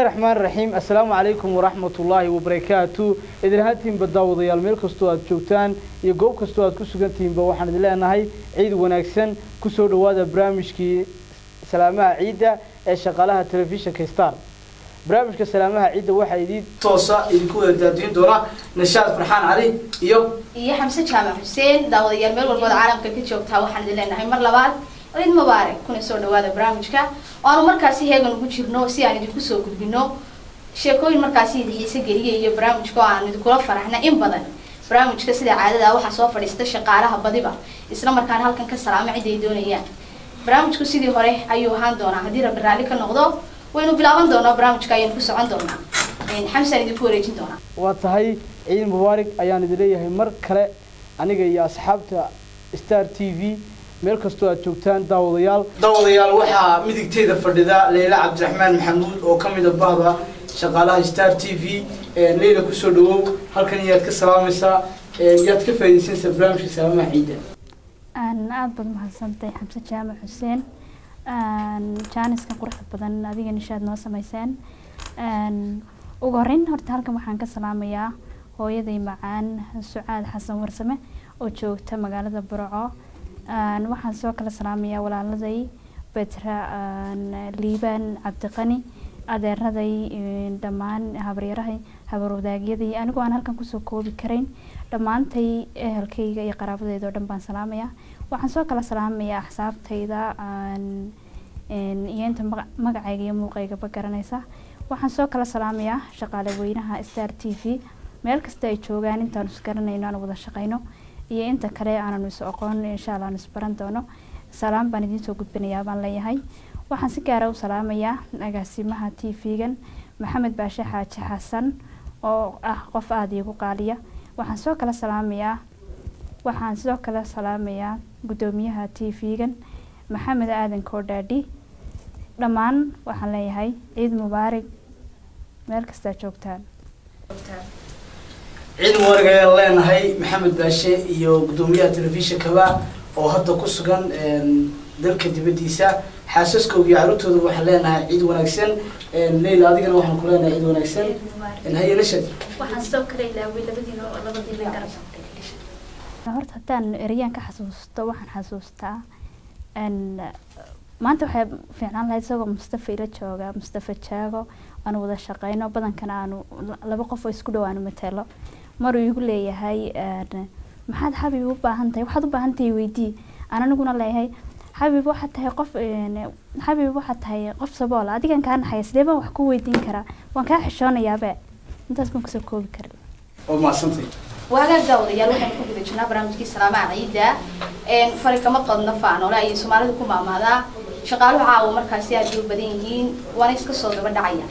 raxmaan raxiim assalaamu calaykum waraxmat ullaahi wabarakaatu idin ahaantiinba daawadayaal meel kastoo aad joogtaan iyo goob kastoo aad ku sugantihiinba waxaan idin leenahay ciid wanaagsan kusoo dhowaada barnaamijkii salaamaha ciidda ee shaqaalaha telefishinka star barnaamijka salaamaha ciidda waxaa idin toosa idinku wada daadiin doona nashaad farxaan cali iyo iyo xamse jaamac xuseen daawadayaal meel walbood caalamka ka joogtaa waxaan idin leenahay mar labaad ciid mubaarak kuna soo dhawaada barnaamijka oo aanu markaasi heegan ugu jirno si aan idinku soo gudbino sheekooyin markaasi idin xiise geliya iyo barnaamijka oo aan idinkula faraxna in badan barnaamijka sida caadada waxaa soo fadhiista shaqaalaha badiba isla markaana halkan ka salaamo cid ay doonayaan barnaamijku sidii hore ayuu ahaan doonaa haddii rabbi raalli ka noqdo waynu bilaaban doonaa barnaamijka ayaynu ku socon doonaa xamsaan idinku wareejin doonaa waa tahay ciid mubaarig ayaan idin leeyahay mar kale aniga iyo asxaabta star t v meel kastoo aad joogtaan daawadayaal daawadayaal waxaa midigteeda fadhida leyla cabdiraxmaan maxamuud oo ka mid a bahda shaqaalaha star t v leyla kusoo dhawow halkan iyaad ka salaamaysaa yaad ka faaidaysanaysaa barnaamijka salaamaha ciidda aada baad mahadsantahay xamse jaamac xuseen jaaniska quruxda badan adiga nishaad noo sameyseen ugu horeyn horta halkan waxaan ka salaamayaa hooyaday macaan sucaad xasan warsame oo joogta magaalada burco waxaan soo kala salaamayaa walaaladay betra liibaan cabdiqani adeeraday dhammaan habaryarahay habarwadaagyadii anigoo aan halkan kusoo koobi karayn dhammaantay ehelkayga iyo qaraabadeyda oo dhan baan salaamayaa waxaan soo kala salaamayaa axsaabtayda iyo inta magacayga iyo muuqaygaba garanaysa waxaan soo kala salaamayaa shaqaale weynaha star t v meel kasta ay joogaan intaanu isgaranayno aan wada shaqayno iyo inta kale aananu is aqoon insha alla aan isbaran doono salaam baan idiin soo gudbinayaa baan leeyahay waxaan si gaara u salaamayaa agaasimaha t v-gan maxamed baashe xaaji xasan oo ah qof aada iigu qaaliya waxaan soo kala salaamayaa waxaan sidoo kale salaamayaa guddoomiyaha t v-gan maxamed aadan koodhaadhi dhammaan waxaan leeyahay ciid mubaarig meel kastaa joogtaan ciid mubaarig ayaan leenahay maxamed baashe iyo guddoomiyaha telefishinkaba oo hadda ku sugan dalka dibadiisa xaasaskooga iyo caruurtooda waxaan leenahay ciid wanaagsan leyla adigana waxaan ku leenahay ciid wanaagsan haye nashad waxaan sidoo kale ilaaway labadiina oo labadiina garab horta haddaan ereyaan ka xasuusto waxaan xasuustaa maanta waxay fiicnaan lahayd isagoo mustafa ila jooga mustafa jaago aanu wada shaqeyno badankana aanu laba qof oo isku dhow aanu matelo maruu igu leeyahay maxaad xabib u baahan tahay waxaad u baahan tahay weydii aan aniguna leeyahay xabib waxaad tahay qof xabib waxaad tahay qof sabool adigan kaa naxaya sidee baan wax ku weydiin karaa waan kaa xishoonayaaba intaas baan kusoo koobi karay oo mahadsantay waagaag daawadayaal waxaynu ku guda jirnaa barnaamijkii salaamaha ciidda fari kama qadno faanoole ayay soomaalida ku maamaadaa shaqaaluhu caawa markaasi aad bay u badan yihiin waana iska soo daba dhacaya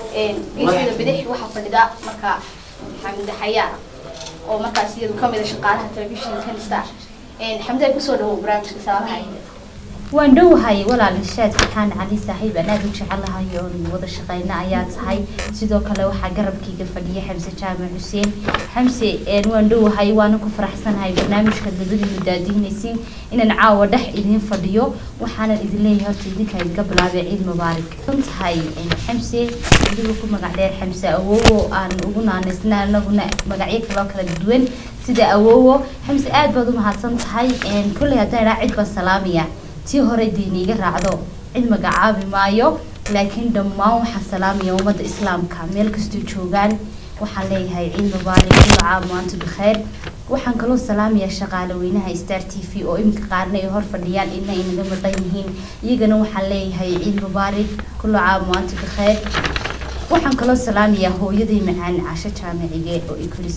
geesida bidix waxaa fadhida marka xamde xayaa oo markaas iyadu kamid a shaqaalaha telefishinkan star xamde kusoo dhawow barnaamijka salaamaha ciidda waan dhowahay walaal ishaad farxaan cali saaxiib aan aada u jecelahay oon wada shaqeyna ayaa tahay sidoo kale waxaa garabkayga fadhiya xamse jaamac xuseen xamse waan dhowahay waana ku faraxsanahay barnaamijka labadiinu daadiinaysiin inaan caawa dhex idiin fadhiyo waxaanan idin leeyahay horta idinka idinka bilaabay ciid mubaarak kan tahay xamse adiga ku magac dheer xamse awowo aan ugu naanaysna anaguna magacyo kaloo kala duwan sida awowo xamse aada baad u mahadsan tahay kolley haddaan idhaa cid baan salaamaya tii hore diiniiga raacdo cid magacaabi maayo laakiin dhammaan waxaan salaamaya ummadda islaamka meel kastoo joogaan waxaan leeyahay ciid mubaarak kullu caam waantu bikhayr waxaan kaloo salaamayaa shaqaale weynaha star t v oo iminka qaarna ay hor fadhiyaan ina ay naga maqan yihiin iyagana waxaan leeyahay ciid mubaarak kullu caam waantu bikhayr waxaan kaloo salaamayaa hooyaday macaan casho jaamicige oo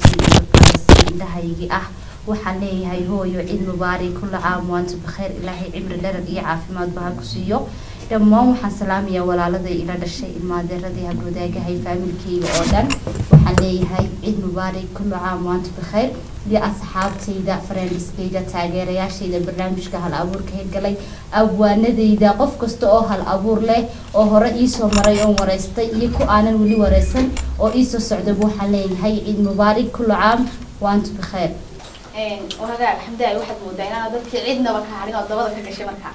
ikulisay indhahaygii ah waxaan leeyahay hooyo ciid mubaarak kulla caam waantu bikhayr ilaahay cimri dherar iyo caafimaadba ha ku siiyo dhammaan waxaan salaamayaa walaaladay ila dhashay ilmaadeeradii habwadaagahay faamilkeyga oo dhan waxaan leeyahay ciid mubaarak kulla caam waantu bikhayr iyo asxaabtayda farendiskayda taageerayaashayda barnaamijka hal abuurka hirgalay abwaanadayda qof kasta oo hal abuur leh oo hore iisoo maray oon wareystay iyo ku aanan weli wareysan oo iisoo socdaba waxaan leeyahay ciid mubaarak kulla caam waantu bikhayr wahagaag xamdaay waxaad moodaa inaana dadkii cidnaba ka harin oo dabada ka gashay markaa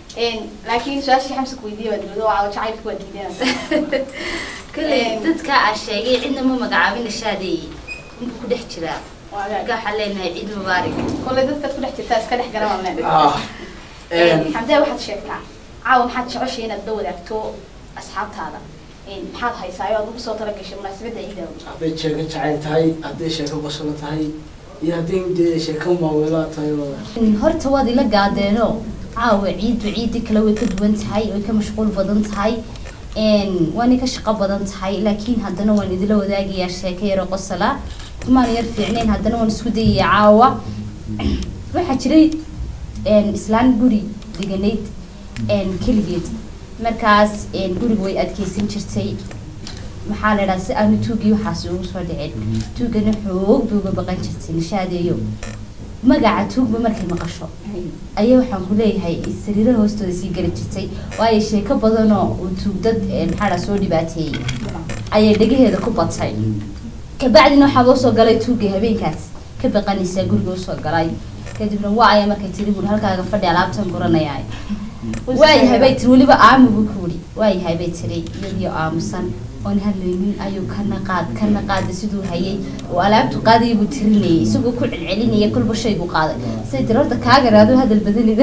laakiin su-aashii xamsa ku weydiiyay waa dowlada waa jacaylka waa diideen kale Een. dadka aan sheegay cidna ma magacaabin shaadeeye intuu ku dhex jiraa marka waxaan leenahay ciid mubaarak kolley dadkaad ku dhex jirtaa iska dhex garan waan ah een, xamdee waxaad sheegtaa caawa maxaad jeceshay inaad la wadaagto asxaabtaada maxaad haysaa oo aad ugu soo talagashay munaasabadda ciidaawa hadday sheeko jacayl tahay hadday sheeko basalo tahay iyo hadday dee sheeko maaweelaa tahay oo horta waad ila gaadeeno caawa ciiddu ciidii kale way ka duwan tahay way ka mashquul badan tahay een, waanay ka shaqo badan tahay laakiin haddana waan idila wadaagayaa sheeko yaro qosala kumaan yar fiicnayn haddana waan isku dayayaa caawa waxaa jiray een, islaan guri deganayd een, keligeed markaas een, guriga way adkeysan jirtay maxaa la idhaha si aanu tuugii waxaas ugu soo dhicin tuugana xoog bay uga baqan jirtay nishaadeeyo magaca tuugba markay maqasho ayaa waxaan ku leeyahay sariiraha hoostooda sii geli jirtay waayo sheeko badanoo uu tuug dad eh, maxaa dhaa soo dhibaateeyey ayay dhegaheeda ku batay kabacdina waxaa loo soo galay tuugii habeenkaas ka baqanaysaa guriga usoo galay kadibna waa ayaa markay tiri buuri halkaaga fadhi alaabtan guranayaa waayahay bay tiri weliba aamu buu ku wuri waayahay bay tiri iyadiyo aamusan oon hadlaynin ayuu kana qaad kana qaada siduu hayay oo alaabtu qaadaya buu tirinayay isagoo ku celcelinaya kolba shaygu qaaday say tiri horta kaaga raado hadal badanida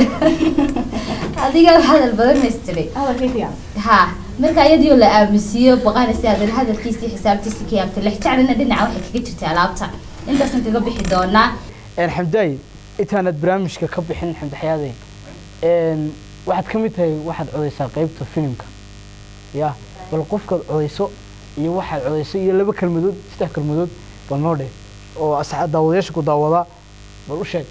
adiga hadal badan haystiray ha marka iyadioo la aamusiiyo baqanaysa haddana hadalkiisii xisaabtiisii ka yaabtay lex jeclina dhinaca waxay kaga jirtay alaabta intaasan kaga bixi doonaa xamdaay intaanad barnaamijka ka bixin xamdaxyaaday waxaad ka mid tahay waxaad codaysaa qeybta filimka ya bal qofkaad codayso iyo waxaad codayso iyo laba kelmadood saddex kelmadood bal noo dheh oo asxaab daawadayaasha ku daawada bal u sheeg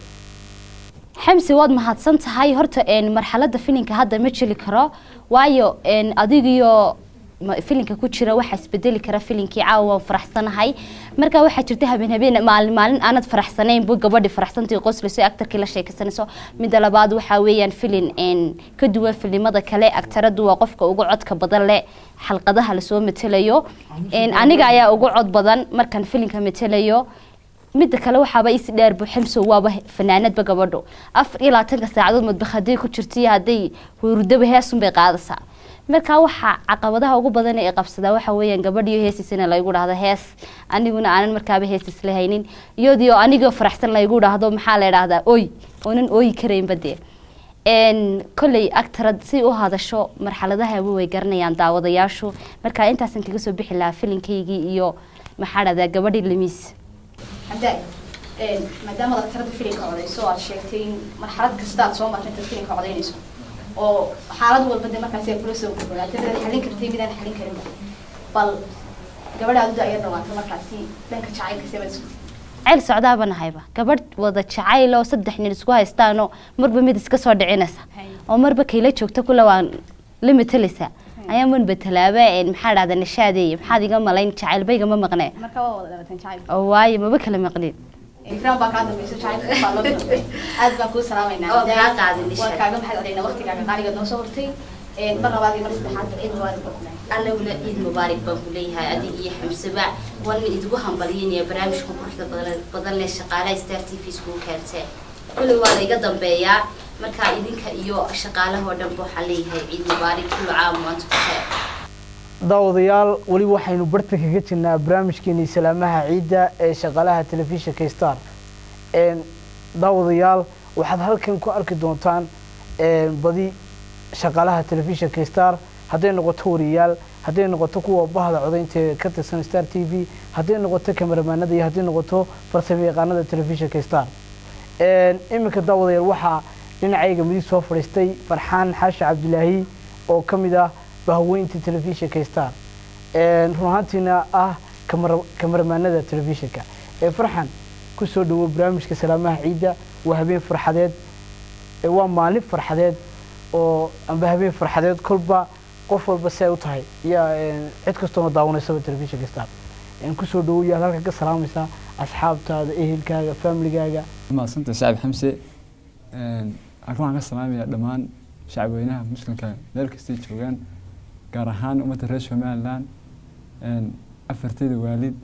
xamsi waad mahadsan tahay horta een, marxaladda filinka hadda ma jeli karo waayo een, adigiyo ma- filinka ku jira waxaa isbedeli kara filinkii caawa waan faraxsanahay marka waxaa jirta habeen habeen maalin maalin aanad faraxsanayn bu gabadhi faraxsantii qoslayso ee aktarkii la sheekaysanayso midda labaad waxaa weeyaan filin een, ka duwan filimada kale aktaradu waa qofka ugu codka badan leh xalqadaha lasoo matelayo Een, aniga ayaa ugu cod badan markaan filinka matelayo midda kale waxaaba isi dheer bu ximso waaba fanaanadba gabadho afar iyo labaatanka saacadood madbaq hadday ku jirto iyo hadday hurdaba heesun bay qaadaysaa marka waxaa caqabadaha ugu badan ee qabsadaa waxa weeyaan gabadhiyo heesiisana laygu dhahdo hees aniguna aanan markaaba heesiis lahaynin iyadoo anigoo faraxsan laygu dhahdo maxaa la idhahdaa oy oonan ooyi karaynba dee een kolley actarad si u hadasho marxaladahaba way garanayaan daawadayaashu marka intaasan kaga soo bixi lahaa filinkaygii iyo maxaa dhahdaa gabadhii lamiis xamdaay maadaama aad tirada filimka codayso oo aad sheegtay in marxalad kasta aad soo martay intaad filimka codaynayso oo xaalad walba de markaasi ay kula soo gudbanaatay midaad xallin kartay midaan xallin karinba bal gabadha aad u daayar dhawaata markaasi dhanka jacaylka sebaad isku ceyl socdaaba nahayba gabadh wada jacayl oo saddex nin isku haystaanoo marba mid iska soo dhicinaysa oo marba kayla joogta kula waan la matalaysaa ayaa man betelaaba een, maxaa dhahda nashaadeeye maxaad iga malayn jacaylbayga ma maqnee marka waa wada dhalateen jacayl oo waayo maba kala maqlin ikraan baa kaa dambaysa jacaylka baa loo dambeey aad baan kuu salaamaynaa Oo, kaa qaadin, Nisha. waan kaaga mahad celinaa waqtigaaga qaaligaad noo soo hortay mar labaad iyo mar saddexaad ciid mubaarak baa ku leeyahay allaguna ciid mubaarak baan ku leeyahay adig iyo xamsaba waana idigu hambalyanaya barnaamijka quruxda badan badan leh shaqaalaha star t v iskugu keentee kulli waa layga dambeeyaa marka idinka iyo shaqaalahoo dhan waxaan leeyahay ciid mubaarak kullu caam waanta ku xeer daawadayaal weli waxaynu barta kaga jirnaa barnaamijkeenii salaamaha ciidda ee shaqaalaha telefishinka star Een, daawadayaal waxaad halkan ku arki doontaan een, badi shaqaalaha telefishinka star hadday noqoto wariyaal hadday noqoto kuwa bahda codaynta ee ka tirsan star t v hadday noqoto kameramaanada iyo hadday noqoto farsamo yaqaanada telefishinka star Een, iminka daawadayaal waxaa dhinacayga midig soo fadhiistay farxaan xaashi cabdilaahi oo ka mid ah bahweynta telefishinka star Een, run ahaantiina ah kamara- kamaramaanada telefishinka ee farxan ku soo dhawo barnaamijka salaamaha ciidda waa habeen farxadeed ee waa maalin farxadeed oo amba habeen farxadeed kolba qof walba si ay u tahay yaa een, cid kastoona daawanaysaba telefishinka star Een, ku soo dhawo yaad halka ka salaamaysaa asxaabtaada ehelkaaga familigaaga maasanta shacab xamse waxaan ka salaamayaa dhammaan shacabweynaha muslimka meel kastay joogaan gaar ahaan ummadda reer somaliland afarteyda waalid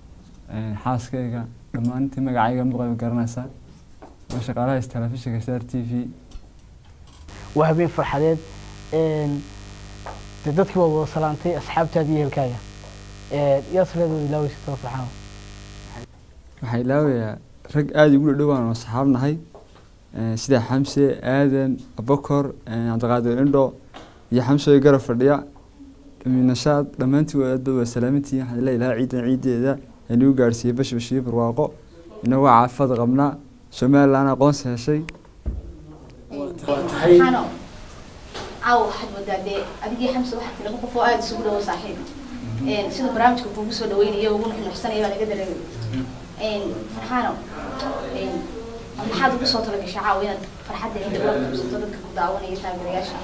xaaskayga dhammaantii magacayga muqayb garanaysa waa shaqaalaha telefishinka star t v waa habeen farxadeed een, dee dadkii waad wada salaantay asxaabtaada iyo ehelkaaga yaad sileedood ilaaweysataa farxaan waxaa ilaawayaa rag aada igu dhadhowaan oo saxaab nahay Eh, sida xamse aadan abakor eh, cabdiqaadir indho iyo xamsooy garab fadhiya nashaad dhammaantiin waa aad waa salaamantihiin waxaan ilaa ilaha ciidan ciideeda inagu gaadhsiiyey bash bashiyo barwaaqo inagoo caafad qabnaa somalilan aqoonsi heshay waa tahay xano caawa waxaad moodaa dee adigii xamse waxaa tiri laba qof oo aada isugu dhawo saaxiib Een, sida barnaamijka kuugu soo dhaweynaya ugu nuxnuxsanaya baa laga dareemay farxaano een, maxaad ugu soo talagashay caawa inaad farxadda inta ula qabsato dadka ku daawanaya taageerayaasha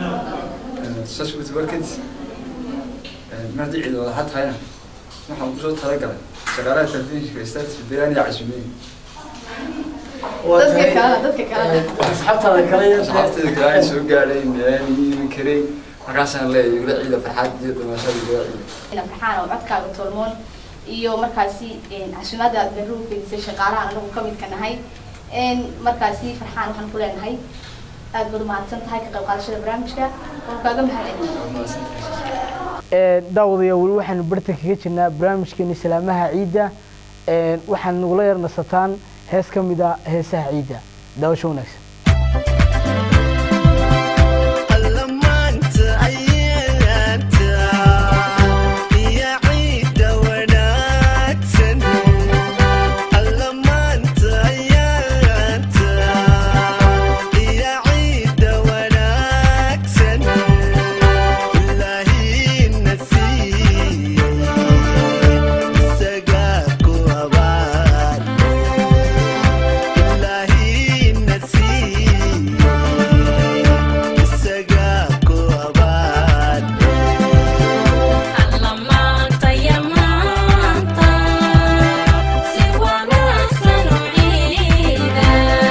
maada ciid wada had hayna waxaan kusoo talagalay shaqaalaha telefishinka status biraan iyo casuumeyn waa dadka tahay kalena dadka kalena eh, asxaabtaada kale iyo saxaabteeda kale ay soo gaadhay meelaan iimin karay markaasaan leeyahay igula ciida farxad iyo damaashada igula ciida ina farxaan oo codkaaga tolmoon iyo markaasi een, casuumaadda aad berri u fidisay shaqaalahan anagu ka midka nahay Een, markaasi farxaan waxaan ku leenahay aad baad umahadsan tahay ka qayb qaadashada barnaamijka waan kaaga mahadcelinayaa daawadayaa weli waxaanu bartan kaga jirnaa barnaamijkeeni salaamaha ciidda Een, waxaad nagula yar nasataan hees ka mid a heesaha ciidda daawasho wanaagsan allamaanta ayaanta iyo ciidda wanaagsan allamaanta ayaanta iyo ciidda wanaagsan ilaahina siiyey isagaa ku abaal ilaahina siiyey isagaa ku abaal allamaanta yamaanta si wanaagsan u ciida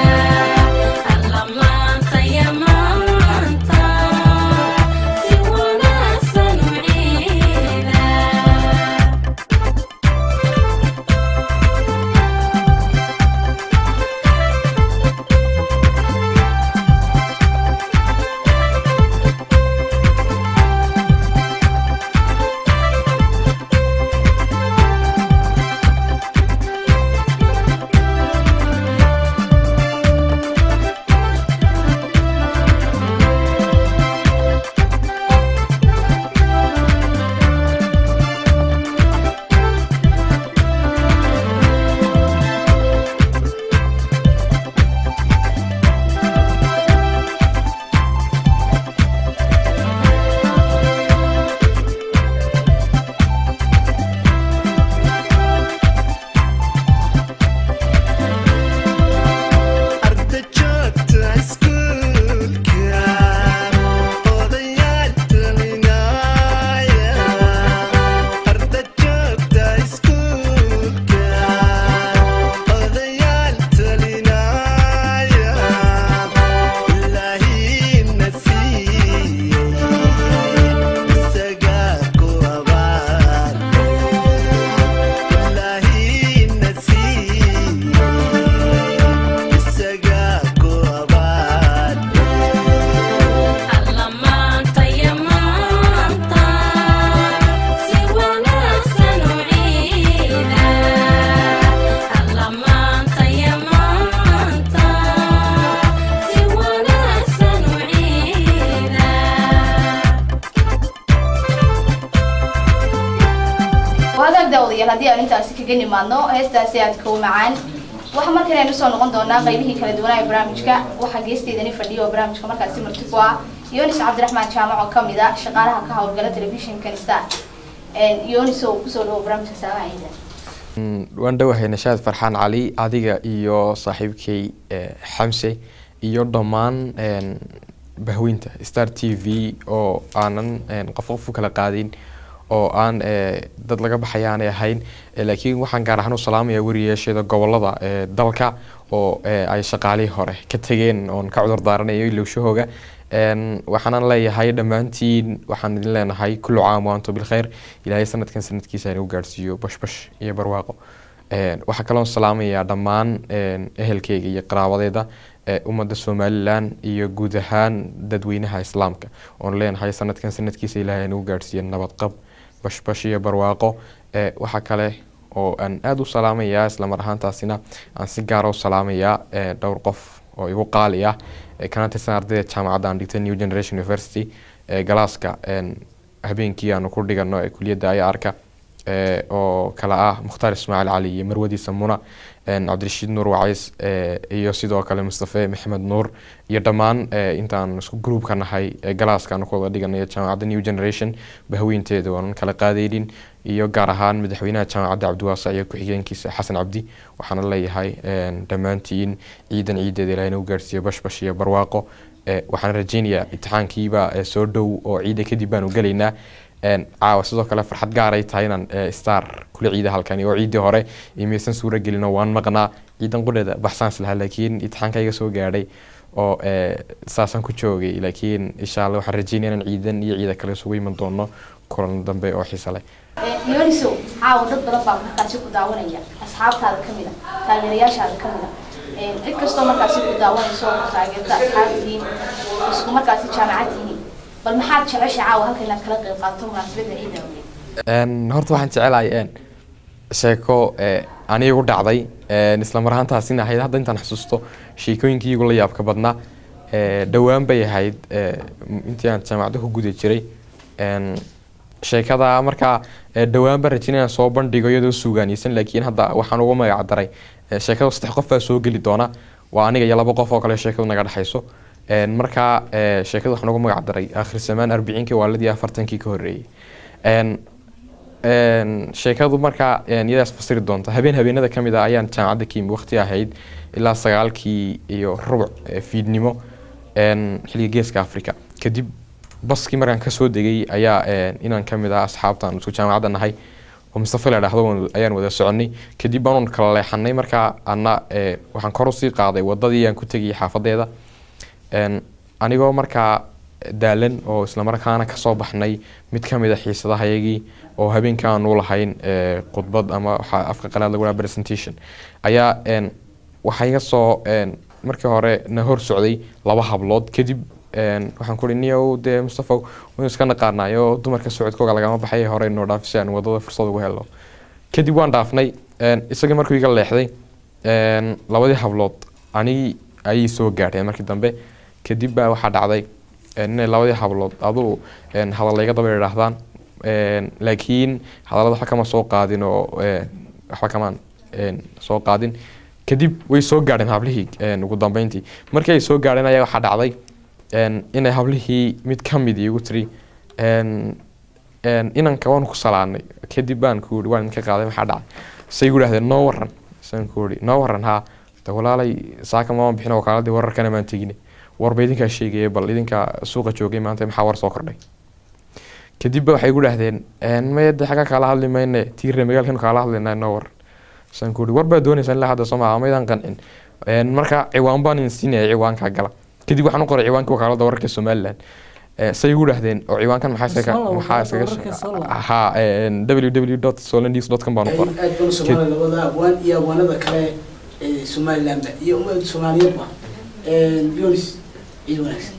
allamaanta yamaanta si wanaagsan u ciida arda joogta iskuulka odayaal talinaya arda joogta iskuulka odayaal talinaya ilaahina siiyey isagaa ku abaal ilaahina siiyey isagaa ku abaal allamaanta yamaanta si wanaagsan u ciida allamaanta yamaanta si wanaagsan u ciida wadaag daawadayaal haddii aan intaasi kaga nimaadno heestaasi aadka u macaan waxa markan aynu soo noqon doonaa qaybihii kala duwanaa ee barnaamijka waxaa geesteedani fadhiya oo barnaamijka markaasi marti ku ah yonis cabdiraxmaan jaamac oo kamid ah shaqaalaha ka howlgala telefishinkan star yonis oo kusoo dhawo barnaamijka saamaha ciida Mm, waan dhowahay nashaad farxaan cali adiga iyo saaxiibkay eh, xamse iyo dhammaan een, bahweynta star t v oo aanan een, qof qof u kala qaadin oo aan eh, dad laga baxaya aanay ahayn Eh, laakiin waxaan gaar ahaan u salaamayaa wariyeeshada gobolada eh, dalka oo eh, ay shaqaalihii hore ka tegeen oon ka cudur daaranayo ilowshahooga Een, waxaanan leeyahay dhammaantiin waxaan idin leenahay kullu caam wa antum bilkhayr ilaahay sanadkan sanadkiisa inagu gaadhsiiyo bashbash iyo barwaaqo Een, waxaa kaloon salaamayaa dhammaan een, ehelkeyga iyo qaraabadeeda ee ummadda somalilan iyo guud ahaan dadweynaha islaamka oon leenahay sanadkan sanadkiisa ilaahay nagu gaadhsiiya nabadqab bashbash iyo barwaaqo ee waxaa kale oo aan aada u salaamayaa islamar ahaantaasina aan si gaara u salaamayaa ee dhowr qof oo igu qaali ah ee kana tirsan ardayda jaamacadda aan dhigtay new generation university ee galaaska een, habeenkii aanu ku dhigano ee kuliyadda ayaarka ee, oo kala ah mukhtaar ismaaciil cali iyo marwadiisa muna een, cabdirashiid nuur wacays ee, iyo sidoo kale mustafe maxamed nuur iyo dhammaan ee, intaan isku gruubka nahay ee galaaska aanu ku wada dhiganayo jaamacadda new generation bahweynteeda waanan kala qaadaynin iyo gaar ahaan madaxweynaha jaamacadda cabdiwaasac iyo ku-xigeenkiisa xasan cabdi waxaana leeyahay een, dhammaantiin ciidan ciideeda ilaahay nagu gaarsiiyo bashbash iyo barwaaqo ee, waxaan rajeynayaa imtixaankiiba ee, soo dhow oo ciida kadib baanu gelaynaa een, caawa sidoo kale farxad gaaray tahay inaan ee, star kula ciida halkani oo ciidii hore imaysan suura gelin oo waan maqnaa ciidan qudheeda baxsaan islahaa laakiin imtixaanka iga soo gaadhay oo ee, saasaan ku joogay laakiin insha alla waxaan rajeynaya inaan ciidan iyo ciida kale isugu iman doono kulan dambe oo xiisa leh yoonisow caawa dad badan baa markaasi ku daawanaya asxaabtaada ka mid a taageerayaashaada ka mid a cid kastoo markaasi ku daawanayso oo taageerta asxaabtihiin isku markaasi jaamacad tihiin bal maxaad jecesha caawa halka inaad kala qayb qaadato munaasabadda ciida awgeed Een, horta waxaan jecelahay een, sheeko ee, anigu dhacday een, isla mar ahaantaasina ahayd hadda intaan xusuusto sheekooyinkii igu la yaabka badnaa ee, dhowaan bay ahayd ee, m- intii aan jaamacadda ku guda jiray een, sheekada markaa ee, dhowaan baan rajin inaan soo bandhigo iyadoo suugaaniysan laakiin hadda waxaan ugu magac daray ee, sheekada saddex qof baa soo geli doona waa aniga iyo laba qof oo kale sheekadu naga dhexayso Een, markaa ee, sheekada waxaan ugu magac daray akhir samaan arbiciinkii waaladii afartankii ka horreeyey Een, een, sheekadu markaa een, iyadaas fasiri doonta habeen habeenada ka mid ah ayaan jaamacadda ka yimi waqti ahayd ilaa sagaalkii iyo rubuc ee, fiidnimo een, xilliga geeska africa kadib baskii markaan kasoo degay ayaa een, inaan ka mid ah asxaabtaan isku jaamacadda nahay oo mustafa la dhahdo waan- ayaan wada soconay kadib baanu kala leexanay markaa ana ee, waxaan kor usii qaaday wadadii aan ku tegayay xaafadeeda Een, anigoo markaa daalan oo islamarkaana kasoo baxnay mid ka mid a xiisadahayagii oo habeenkii aanu lahayn ee, khudbad ama waxaa afka qalaad lagu dhaha presentation ayaa een, waxaa iga soo een, markii hore na hor socday laba hablood kadib een, waxaan ku ihi niyow dee mustafa waynu iska naqaanayo dumarka socodkooga lagama baxay hore inoo dhaaf si aan wadada fursad ugu helno kadib waan dhaafnay een, isagii markuu iga leexday een, labadii hablood anigii ayay soo gaadheen markii dambe kadib baa waxaa dhacday een, inay labadii hablood aduu een, hadalla iga daba idhaahdaan een, laakiin hadallada waxba kama soo qaadin oo een, waxba kamaan een, soo qaadin kadib way soo gaadheen hablihii een, ugu dambeyntii markii ay soo gaadheen ayaa waxaa dhacday een, inay hablihii mid ka mid igu tiri een, een, inanka waan ku salaanay kadib baan ku yidhi waan idinka qaaday maxaa dhacay say igu dhahdeen noo waran saan ku yidhi noo waran haa de walaalay saaka maan bixin oo kaaladii wararkana maan tegine warba idinkaa sheegaya bal idinkaa suuqa joogay maanta maxaa war soo kordhay kadib ba waxay igu dhahdeen maya de xagga kaala hadli mayne tiirre magaalkan kaala hadlaynaa noo waran saan ku yidhi war baa doonaysaa ilaa hadda sooma maydaan qancin Een, marka ciwaan baan idin siinaya ciwaanka gala kadib waxaan u qoray ciwaankii wakaalada wararka somaliland Eh, say igu dhahdeen oo ciwaankan maxaa iskaga Isla maxaa wakaalada iskaga wararka Soola. ha www solannews com baan u qoray aad baan u soomaali labada abwaan iyo abwaanada kale ee somalilandba iyo ummadda soomaaliyeedba yonis ciid wanaagsan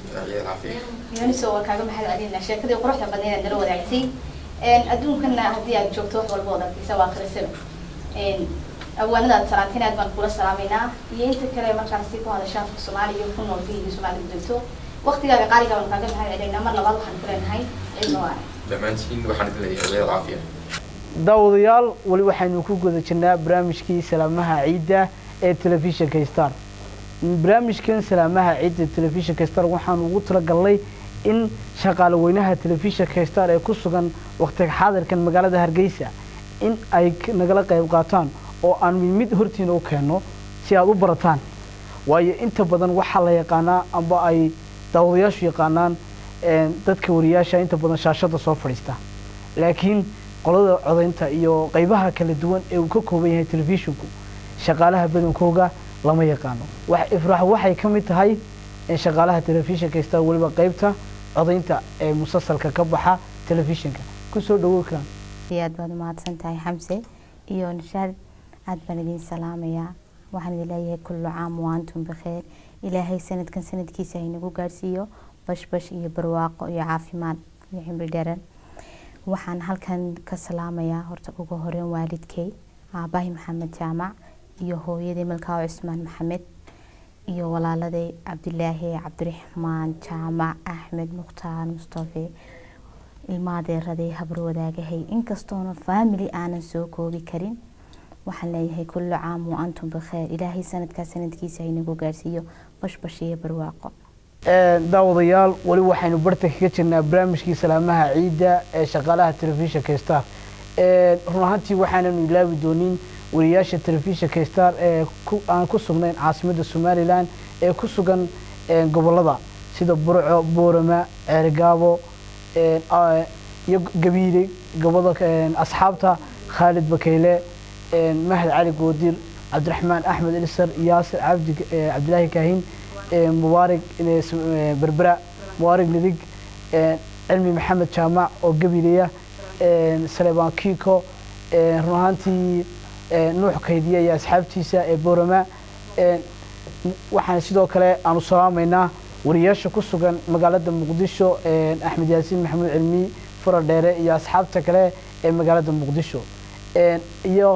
yooniso waan kaaga mahad celinaa sheekadii quruxda badneed aad nala wadaagtay adduunkana haddii aad joogto wax walba wada arkaysa waa akhrisaba abwaanadaad salaanteen aad baan kula salaamaynaa iyo inta kale markaasi ku hadasha afka soomaaliya iyo ku nool fiiga soomaalida joogto waqtigaaga qaaliga baan kaaga mahad celinaa mar labaad waxaan ku leenahay ciid mubarak dhammaantiin waxaan idin leeyahay weel caafiya daawadayaal weli waxaynu ku guda jirnaa barnaamijkii salaamaha ciidda ee telefishinka star barnaamijkan salaamaha ciidda telefishinka star waxaanu ugu talagalnay in shaqaale weynaha telefishinka star ee ku sugan waqtiga xaadirkan magaalada hargeysa in ay k- nagala qayb qaataan oo aan mid mid hortiina u keenno si aad u barataan waayo inta badan waxaa la yaqaanaa amba ay daawadayaashu yaqaanaan een, dadka wariyaasha inta badan shaashada soo fadhiista laakiin qolada codaynta iyo qaybaha kala duwan ee uu ka kooban yahay telefishinku shaqaalaha badankooga lama yaqaano wax ifraax waxay ka mid tahay in shaqaalaha telefishinka star weliba qaybta codaynta ee musalsalka ka baxa telefishinka kusoo dhawow karaan iyo aad baad umahadsan tahay xamse iyo nishaad aad baan idin salaamayaa waxaan idin leeyahay kullu caam wa antum bikheer ilaahay sanadkan sanadkiisa haynagu gaadhsiiyo bashbash iyo barwaaqo iyo caafimaad iyo cimri dheran waxaan halkan ka salaamayaa horta ugu horeyn waalidkay aabahay maxamed jaamac iyo hooyaday malkaawo cismaan maxamed iyo walaaladay cabdilaahi cabdiraxmaan jaamac axmed mukhtaar mustafe ilmaadeeraday habar wadaagahay inkastoona faamili aanan soo koobi karin waxaan leeyahay kullu caam wa antum bikheer ilaahay sanadkaa sanadkiisa haynagu gaadhsiiyo bashbash iyo barwaaqo daawadayaal weli waxaynu barta kaga jirnaa barnaamijkii salaamaha ciidda ee shaqaalaha telefishinka star run ahaantii waxaananu ilaawi doonin wariyaasha telefishinka star ee aan ku sugnayn caasimadda somalilan ee ku sugan gobolada sida burco boorama ceerigaabo iyo gabiile goboda asxaabta khaalid bakeyle mahad cali goodir cabdiraxmaan axmed ilsar yaasir cabdi cabdilaahi kaahin mubaarig berbera mubaarig nidig cilmi maxamed jaamac oo gabileya saleebaan kiiko run ahaantii nuux kaydiya iyo asxaabtiisa ee boorama waxaan sidoo kale aanu salaamaynaa wariyaasha ku sugan magaalada muqdisho axmed yaasiin maxamuud cilmi fura dheere iyo asxaabta kale ee magaalada muqdisho iyo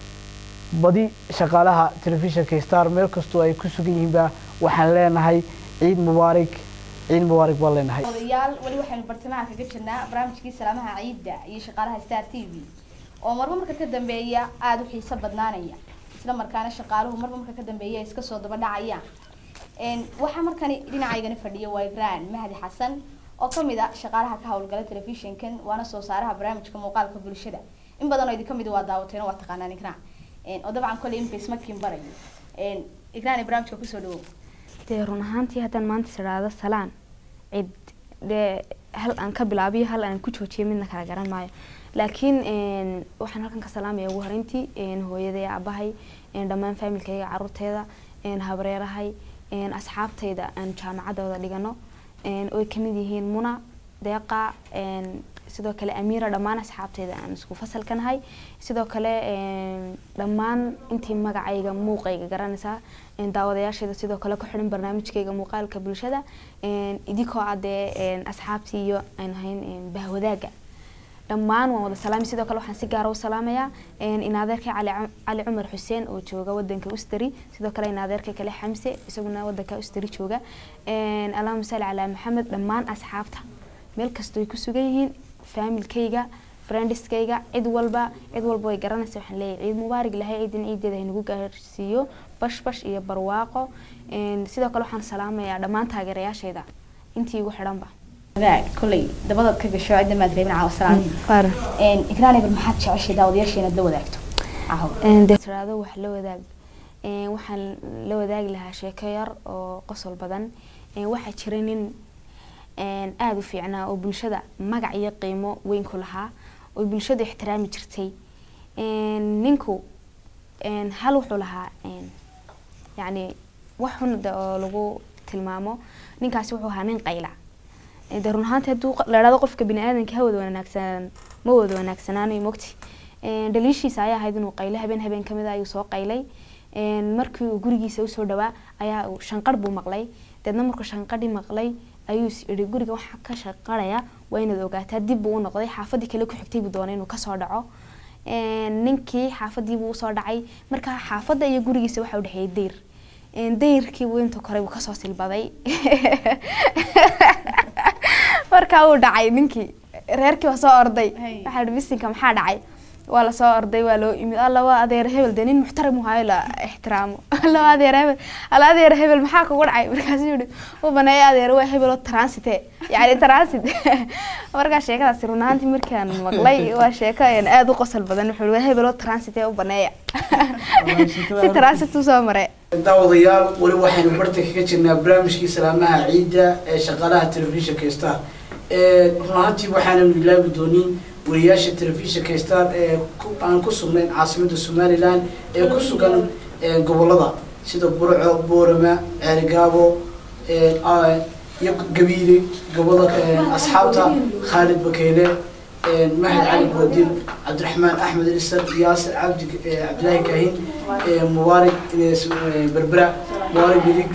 badi shaqaalaha telefishinka star meel kastoo ay ku sugan yihiinba waxaan leenahay ciid mubaarig ciid mubaarig baan leenahay odayaal weli waxaynu bartamaha kaga jirnaa barnaamijkii salaamaha ciidda iyo shaqaalaha star t v oo marba marka ka dambeeya aada u xiiso badnaanaya isla markaana shaqaaluhu marba marka ka dambeeya iska soo daba dhacayaan waxaa markani dhinacaygani fadhiya waa igraan mahdi xasan oo kamid a shaqaalaha ka howlgala telefishinkan waana soo saaraha barnaamijka muuqaalka bulshada in badan oo idin kamid waa daawateen waa taqaanaan igraan oo dabcan kolley imika ismakiin barayo igraan barnaamijka kusoo dhawow dee run ahaantii haddaan maanta tidhaahdo salaan cid dee hal aan ka bilaabiyo hal aan ku joojiyo midna kala garan maayo laakiin waxaan halkan ka salaamaya ugu horeyntii hooyaday aabahay dhammaan faamilkayga caruurteeda habreerahay asxaabtayda aan jaamacadooda dhigano oy kamid yihiin muna deeqa sidoo kale amiira dhammaan asxaabteyda aan isku fasalka nahay sidoo kale dhammaan intii magacayga muuqayga garanaysaa daawadayaasheeda sidoo kale ku xidhan barnaamijkayga muuqaalka bulshada idinkoo adee asxaabtii iyo aan ahayn bahwadaaga dhammaan waan wada salaamay sidoo kale waxaan si gaara u salaamayaa inaadeerkay cali cali cumar xuseen oo jooga wadanka usteri sidoo kale inaadeerkay kale xamse isaguna wadanka usteri jooga allahuma salli calaa maxamed dhammaan asxaabta meel kastoo ay ku sugan yihiin faamilkayga friendiskayga cid walba cid walba way garanaysa waxaan leeyahay ciid mubaarig lahay ciidin ciideeda haynagu gaarsiiyo bashbash iyo barwaaqo sidoo kale waxaan salaamayaa dhammaan taageerayaashayda intii igu xidhanba kolley dabadaad ka gasho cidda maad reebin caawa salaan igraan eber maxaad jeceshay daawadayaasha inaad la wadaagto dee tiraado wax la wadaag waxaan la wadaagi lahaa sheeko yar oo qosol badan waxaa jira nin aada u fiicnaa oo bulshada magac iyo qiimo weyn ku lahaa oo bulshadu ixtiraami jirtay ninku hal wuxuu lahaa yacni wax xun oo lagu tilmaamo ninkaasi wuxuu ahaa nin qayla de run ahaanti hadduu la idhahdo qofka bini aadanka ha wada wanaagsanaan ma wada wanaagsanaanayo mogti dhaliishiisa ayaa ahayd inuu qaylo habeen habeen kamid a ayuu soo qaylay markii uu gurigiisa usoo dhawaa ayaa uu shanqarh buu maqlay deedna markuu shanqadhi maqlay ayuu is idhi guriga waxaa ka shaqaraya waa inaad ogaataa dib buu u noqday xaafadii kale ku xigtay buu doonay inuu kasoo dhaco ninkii xaafadii buu usoo dhacay marka xaafadda iyo gurigiisa waxaa udhexeeyay dayr dayrkii buu inta kore buu kasoo silbaday markaa uu dhacay ninkii reerkii waa soo orday waxaa ihi bisinka maxaa dhacay waa lasoo orday waa loo imid alla waa adeer hebel dee nin muxtaram hayo la ixtiraamo alla waa adeer hebel alla adeer hebel maxaa kugu dhacay markaasuu yihi u baneeya adeer waa hebel oo transite yani transit markaa sheekadaasi run ahaantii markaan maqlay waa sheeko aada u qosol badan wuxuu waa hebel oo transite u baneeya si transit usoo mare daawadayaal weli waxaynu barta kaga jirnaa barnaamijkii salaamaha ciidda ee shaqaalaha telefishinka star run ahaantii waxaananu ilaawi doonin wariyaasha telefishinka star ee aan ku sugnayn caasimadda somalilan ee ku sugan gobolada sida burco boorama ceerigaabo iyo gabiile goboda asxaabta khaalid bakeyle mahad cali goodir cabdiraxmaan axmed ilsar yaasir cabdi cabdilaahi kaahin mubaarig berbera mubaarig midig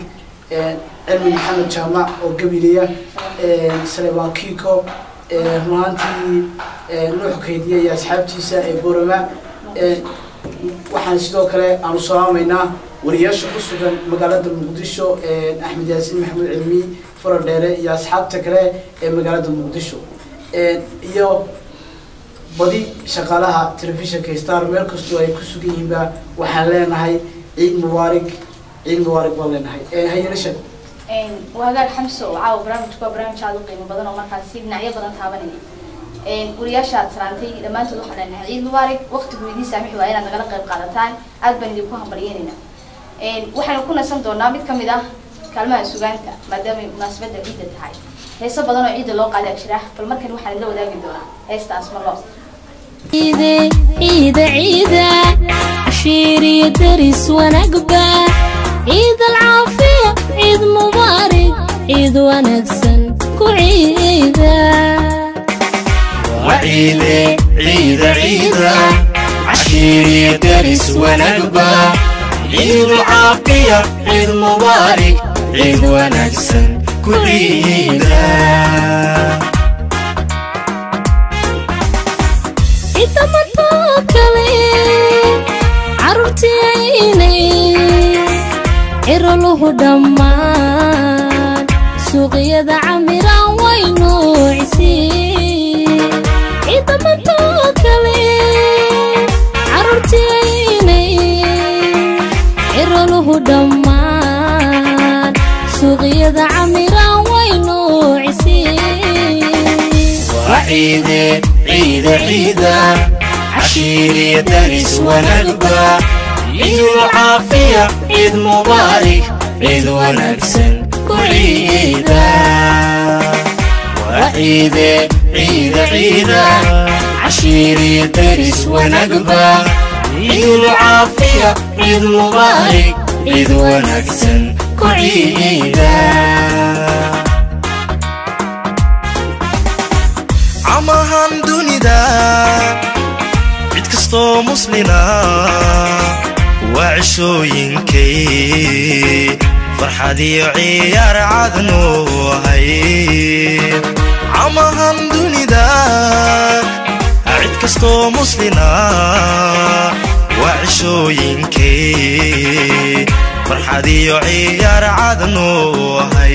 cilmi maxamed jaamac oo gabileya salebaan kiko run ahaantii nuux kaydiya iyo asxaabtiisa ee borama waxaan sidoo kale aanu salaamaynaa wariyaasha ku sugan magaalada muqdisho axmed yaasiin maxamuud cilmi faradheere iyo asxaabta kale ee magaalada muqdisho iyo badi shaqaalaha telefishinka star meel kastoo ay ku sugan yihiinba waxaan leenahay ciid mubaarig ciid mubaarig baan leenahay hayelasha wagaag xamso caawa barnaamijku waa barnaamij aada u qiimo badan oo markaasi dhinacyo badan taabanaya wariyaashaad salaantay dhammaantood waxaan leenahay ciid mubaarig waqtigu idiin saamixi waa inaad nagala qayb qaadataan aad baan idinku hambalyeynayna waxaynu ku nasan doonaa mid kamid ah kaalmaha sugaanta maadaamay munaasabadda ciidda tahay heeso badan oo ciidda loo qaadaa jira bal markan waxaan idla wadaagi doonaa heestaas ma loo ciide ciida ciida cashiir iyo daris wanaagba ciid alcaafiya ciid mubaarig ciid wanaagsan ku ciida وعيدة عيدة عيدة عشيري درس ونقبة عيد العافية عيد مبارك عيد ونكسن كل عيدة ciidda markoo kale carruurtii aynay ciroluhu dhammaan suuqyada camiraan way nuucisii ciidda markoo kale carruurtii aynay ciroluhu dhammaan suuqyada camiraan way nuucisii وعيدة عيدة عيدة عشيري درس ونقبة عيد العافية عيد مبارك عيد ونكسن كل عيدة وعيدة عيدة عيدة عشيري درس ونقبة عيد العافية عيد مبارك عيد ونكسن كل عيدة camahan dunida cid kastoo muslina waa cishooyinkay farxad iyo ciyaar cadnu ahay camahan dunida cid kastoo muslina waa cishooyinkay farxad iyo ciyaar cadnu ahay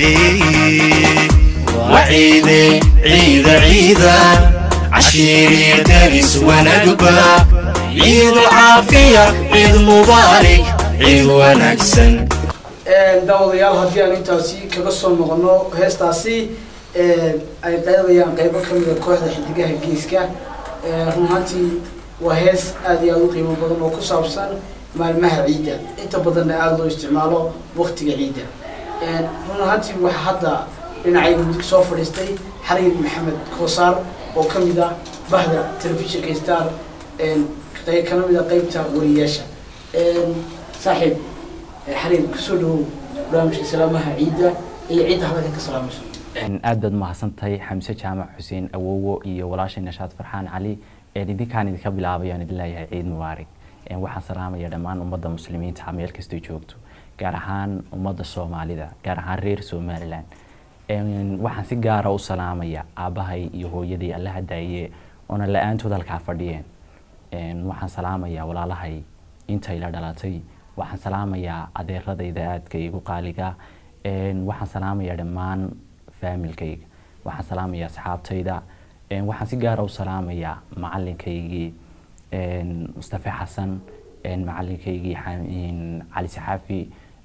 وعيدة عيدة عيدة عشيري درس ونقبة عيد العافية عيد مبارك عيد ونكسن daawadayaal haddii aan intaasi kaga soo noqono heestaasi ay qaadayaan qeybo kamid a kooxda xidigaha geeska run ahaantii waa hees aad iyo aada u qiimo badan oo ku saabsan maalmaha ciidda inta badanna aada loo isticmaalo waqtiga ciidda run ahaantii waxa hadda dhinacayga mudug soo fadhiistay xariir maxamed koosaar oo ka mid ah bahda telefishinka star kana mid a qeybta wariyaasha saaxiib xariir kusoo dhawow barnaamijka salaamaha ciidda iyo ciidda hadalka ka salaamayso aad baad mahadsantahay xamse jaamac xuseen awowo iyo walaashay nashaad farxaan cali idinkaan idinka bilaabay aan idin leeyahay ciid mubaarig waxaan salaamaya dhammaan ummadda muslimiinta meel kastay joogto gaar ahaan ummadda soomaalida gaar ahaan reer somalilan waxaan si gaara u salaamaya aabbahay iyo hooyaday allaha daaye oona la-aantood halkaa fadhiyeen waxaan salaamayaa walaalahay intay la dhalatay waxaan salaamayaa adeeradayda aadka igu qaaliga waxaan salaamayaa dhammaan faamilkayga waxaan salaamayaa asxaabtayda waxaan si gaara u salaamayaa macalinkaygii mustafe xasan macalinkaygii cali saxaafi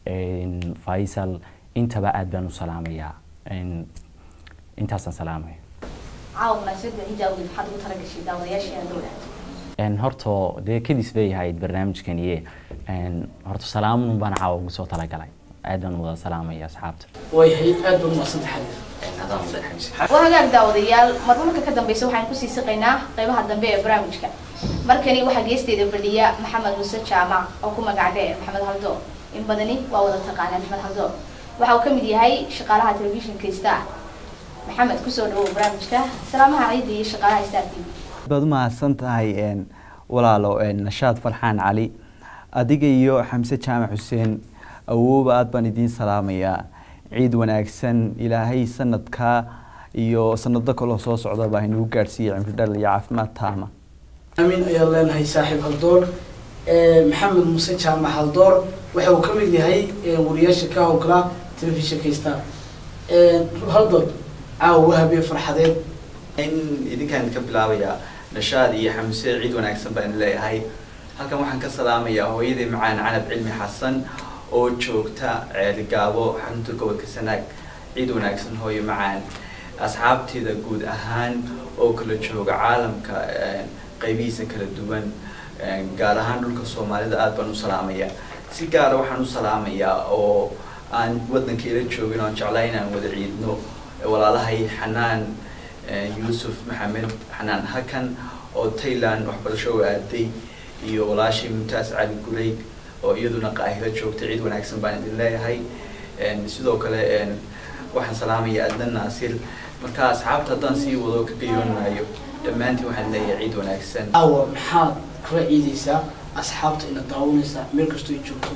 faysal intaba aad baan u salaamayaa intaasaan salaamaya caawa munaasabadda ciidda awgeed maxaad ugu talagashay daawadayaasheena dowla horta dee kadis bay ahayd barnaamijkaniye horta salaamun baan caawa ugu soo talagalay aad baan wada salaamaya asxaabta wayhay aad baad umadsanta xariir waa hagaag daawadayaal marba marka ka dambeysa waxaan kusii siqaynaa qeybaha dambe ee barnaamijka markani waxaa geesteeda fadhiya maxamed muuse jaamac oo ku magac dheer maxamed haldo in badani waa wada taqaanaa maxamed haldo waxa uu ka mid yahay shaqaalaha telefishinka star maxamed kusoo dhawow barnaamijka salaamaha ciidda iyo shaqaalaha star t v baad u mahadsan tahay walaalo nashaad farxaan cali adiga iyo xamse jaamac xuseen awooba aad baan idiin salaamayaa ciid wanaagsan ilaahay sanadkaa iyo sanado kaloo soo socdaba haynagu gaadhsiiya cimri dhal iyo caafimaad taama amiin ayaan leenahay saaxiib haldoor maxamed muuse jaamac haldoor waxa uu ka mid yahay wariyaasha ka howlgala telefishinka star haldoor caawa wahabee farxadeed in idinkaan ka bilaabayaa nashaad iyo xamse ciid wanaagsan baan leeyahay halkan waxaan ka salaamayaa hooyadii macaan canab cilmi xasan oo joogta ceeligaabo xarunta gobolka sanaag ciid wanaagsan hooyo macaan asxaabteeda guud ahaan oo kala jooga caalamka qaybihiisa kala duwan gaar ahaan dhulka soomaalida aad baan u salaamayaa si gaara waxaan u salaamayaa oo aan waddanka ila joogin oon jeclaa inaan wada ciidno walaalahay xanaan yuusuf maxamed xanaan hakan oo tayland waxbarasho u aaday iyo walaashii mumtaas cali gureyd oo iyaduna qaahiro joogta ciid wanaagsan baan idin leeyahay sidoo kale waxaan salaamayaa adnan naasir marka asxaabta haddaan sii wado ka gayoonaayo dhammaantiin waxaan leeyahay ciid wanaagsan caawa maxaad kula ciidaysaa asxaabta ina daawanaysaa meel kastoo ay joogto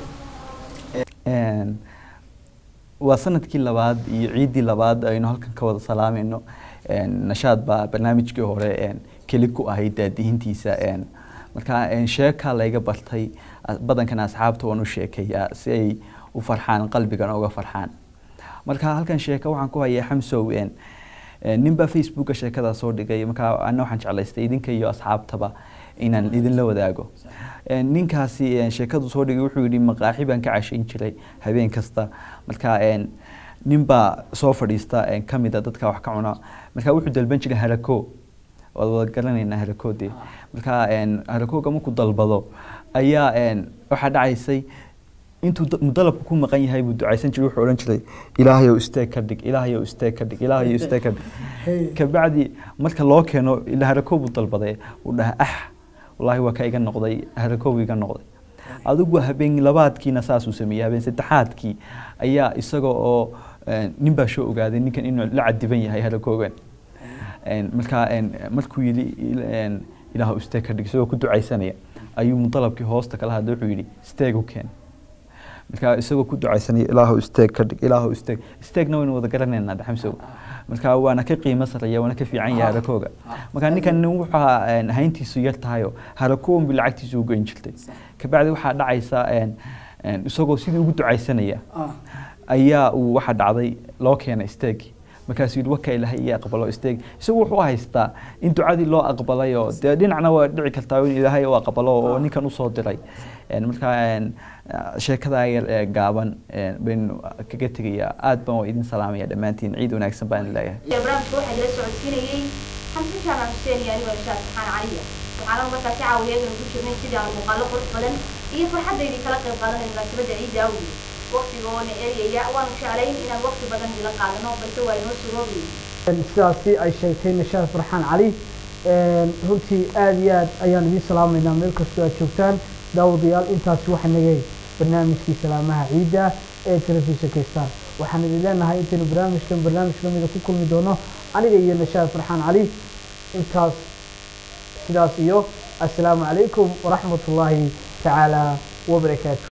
waa sanadkii labaad iyo ciiddii labaad aynu halkan ka wada salaamayno nashaad baa barnaamijkii hore keli ku ahayd daadihintiisa marka sheekaa layga bartay badankana asxaabta waan u sheekeeyaa si ay u farxaan qalbigana uga farxaan marka halkan sheeka waxaan ku hayaa xamsow ninbaa facebooka sheekadaa soo dhigay marka ana waxaan jeclaystay idinka iyo asxaabtaba inaan idinla wadaago ninkaasi sheekadu soo dhigay wuxuu yidhi maqaaxi baan ka cashayn jiray habeen kasta marka ninbaa soo fadhiista kamida dadka wax ka cuna marka wuxuu dalban jiray harako waad wada garanaynaa harakoodee marka harakooga markuu dalbado ayaa waxaa dhacaysay intuu mudalabku ku maqan yahay buu ducaysan jiray wuxuu odhan jiray ilaahayow isteeg ka dhig ilaahayow isteeg ka dhig ilaahayow isteeg ka dhig kabacdi marka loo keeno ila harakoo buu dalbaday uu dhaha ah wallaahi waa ka iga noqday harakoow iga noqday adigu habeen labaadkiina saasuu sameeyey habeen saddexaadkii ayaa isaga oo ninbaa soo ogaaday ninkan inuu la cadiban yahay harakoogan marka markuu yidhi ilaahu isteeg ka dhig isagoo ku ducaysanaya ayuu mudalabkii hoosta kala hadlay wuxuu yidhi isteeg u keen marka isagoo ku ducaysanaya ilaahu isteeg ka dhig ilaahu isteeg isteegna waynu wada garanaynaa dhaxamsow marka waana ka qiimo sarreeya waana ka fiican yahay harakooga marka ninkan wuxuu hayntiisu yar tahayo harakoon bi lacagtiisu ugoyn jirtay kabacdi waxaa dhacaysa isagoo sidii ugu ducaysanaya ayaa uu waxa dhacday loo keenay isteegi markaasuu yidhi waka ilaahay iyo aqbalo isteeg isagu wuxuu haystaa in ducadii loo aqbalay oo dee dhinacna waa dhici kartaa in ilaahay u aqbalo oo ninkan usoo diray marka sheekada yar ee gaaban baynu kaga tegayaa aad baan waa idin salaamaya dhammaantiin ciid wanaagsan baan leeyahay barnaamijka waxaa la socodsiinayey xamse jaamac xuseen iyo anigoo ishaad saxaan caliya waxaana markaasi caawiyeegana ku jirnay sidii aan muuqaalo qurux badan iyo farxaddaydii kala qayb qaadanay munaasabadda ciidda awgeed waqtiga oo na eryaya waanu jeclayn inaan waqti badan idila qaadano balse waa inoo suroobayay sidaasi ay sheegtay nashaad farxaan cali runtii aada iyo aad ayaan idiin salaamaynaa meel kastoo aad joogtaan daawadayaal intaasi waxaa nagay barnaamijkii salaamaha ciidda ee telefishinka star waxaan idin leenahay intaynu barnaamijkan barnaamij lamida ku kulmi doono aniga iyo nashaad farxaan cali intaas sidaas iyo assalaamu calaykum waraxmat ullaahi tacaala wabarakaatu